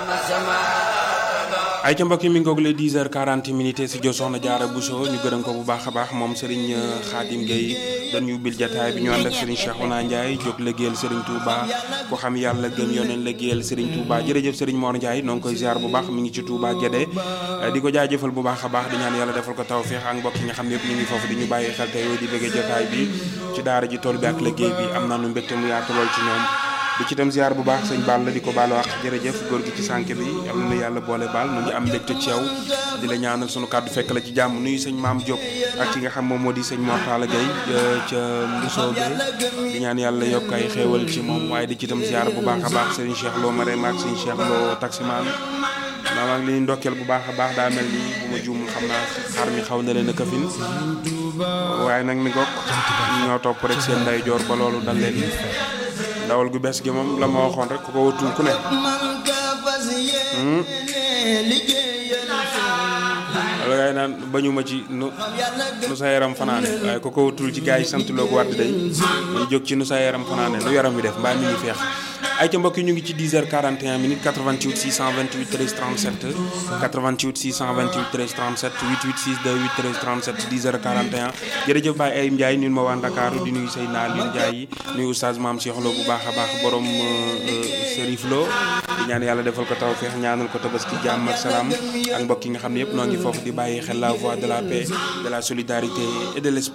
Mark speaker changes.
Speaker 1: ay ca mbokk yi mi ngoog le 10 heures 40 minutes si jo soxna jaara Bousso ñu gërëm ko bu baax a baax moom Serigne Khadim Gueye dañu ubbil jataay bi ñu ànd ak Serigne Cheikhouna Ndiaye jóg liggéeyal Serigne Touba ko xam yàlla gëm yoneen liggéeyal Serigne Touba jërëjëf Serigne Mor Ndiaye noo ngi koy ziar bu baax mi ngi ci Touba Guédé di ko jaajëfal bu baax a baax di ñaan yàlla defal ko tawféex ak mbokk yi nga xam ne yëpp ñu ngi foofu di ñu bàyyi xel tey di bëggee jataay bi ci daara ji tool bi ak liggéey bi am naanu mbégte mu yaatu lool ci ñoom di ci dem ziar bu baax sëñ Ball la di ko baalu wax jërëjëf góor gi ci sànq bi am na yàlla boole baal nu ngi am mbégte ci yow di la ñaanal sunu kàddu fekk la ci jàmm nuyu sëñ maam Diop ak ki nga xam moom moo di sëñ Mortala Gueye ca Mbusoo bi di ñaan yàlla yokk ay xéewal ci moom waaye di ci dem ziar bu baax a baax sëñ Cheikh Lo Marème ak sëñ Cheikh Lo taximaan maa maa ngi leen ndokkeel bu baax a baax daa mel ni bu ma juumul xam naa xar mi xaw na leen a këfin waaye nag mi gokk ñoo topp rek seen nday joor ba loolu dal leen ndawal gu bees gi moom la ma waxoon rek ku ko wutul ku ne wala ngay naan bañu ma ci nu nu sa yaram fanaane waaye ku ko wutul ci gars yi sant loo ko wàdd day ñu jóg ci nu sa yaram fanaane nu yaram wi def mbaa mi ngi feex ay ca mbokk yi ñu ngi ci 10 heures 41 minutes 88 628 13 37 88 628 13 37 88 628 13 37 10 heures 41 jërëjëf Baye Ayim Ndiaye ñun ma waa Ndakaaru di nuyu say naa Aliou Ndiaye nuyu oustaz Maam Cheikh Lo bu baax a baax borom Serif Lo di ñaan yàlla defal ko tawfeex ñaanal ko tabaski jàmm ak salaam ak mbokk yi nga xam ne yëpp noo ngi foofu di bàyyi xel la voix de la paix de la solidarité et de l'espoir